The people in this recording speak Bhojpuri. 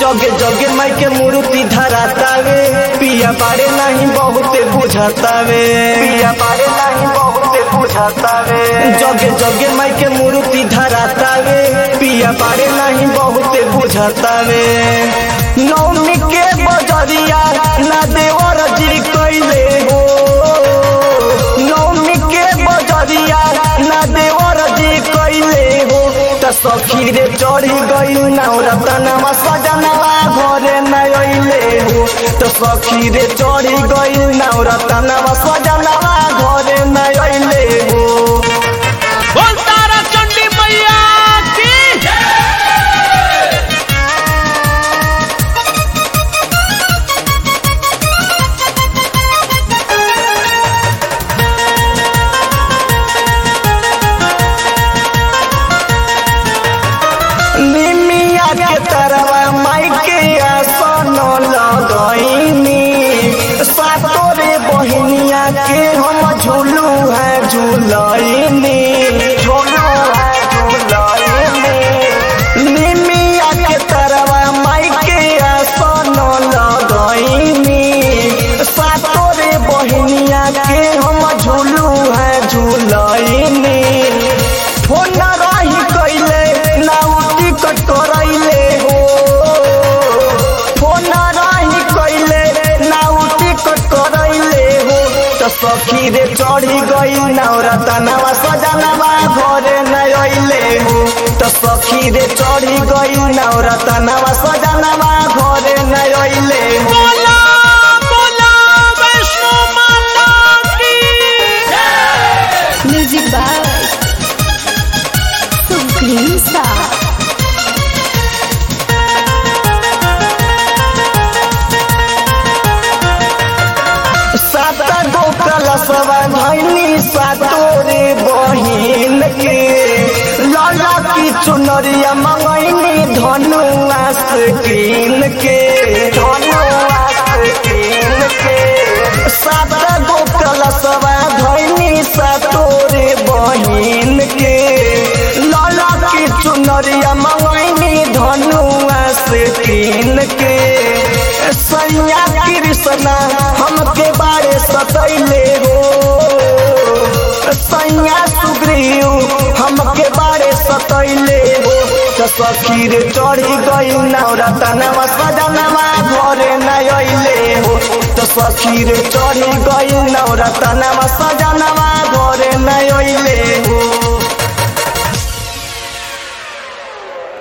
जगे जगे माई के मूर्ति धरातावे पिया बारे नहीं बहुते बुझातावे पिया बारे नहीं बहुते बुझातावे जगे जगे माई के मूर्ति धरातावे पिया बारे नहीं बहुते बुझातावे नौमी के बजरिया ना देवर जी कैले हो नौमी के बजरिया ना देवर जी कैले हो त सखी रे चढ़ी गई नवरतनवा सजनवा घरे न अइले हो त सखी रे चढ़ी गई नवरतनवा सजनवा घरे न अइले हो बोल तारा चंडी मैया की निमिया के तरवा माई के आसन लगैनी सातोरे बहिनिया के हम झूलू है झूलैनी झूलू है झूलैनी निमिया के तरवा माई के आसन लगैनी सातोरे बहिनिया के हम झूलू है झूलैनी फोन रही कैले ना टिकट करैले हो फोन रही कैले ना टिकट करैले हो त सखी रे चढ़ी गई नवरतनवा सजनवा घरे न अइले हो त सखी रे चढ़ी गई नवरतनवा सजनवा घरे न अइले हो बोला बोला वैष्णो माता की Music by Supreme Star. सात गो कलशवा धैनी सातोरे बहिन के लाला की चुनरिया मंगैनी धनुआ कीन के धनुआ कीन के सात गो कलशवा धैनी सातोरे बहिन के लाला की चुनरिया मंगैनी धनुआ कीन के सैया कृष्णा हमके बारे सतैले हो सैया सुग्रीव हमके बारे सतैले हो त सखी रे चढ़ी गई नवरतनवा सजनवा घरे न अइले हो त सखी रे चढ़ी गई नवरतनवा सजनवा घरे न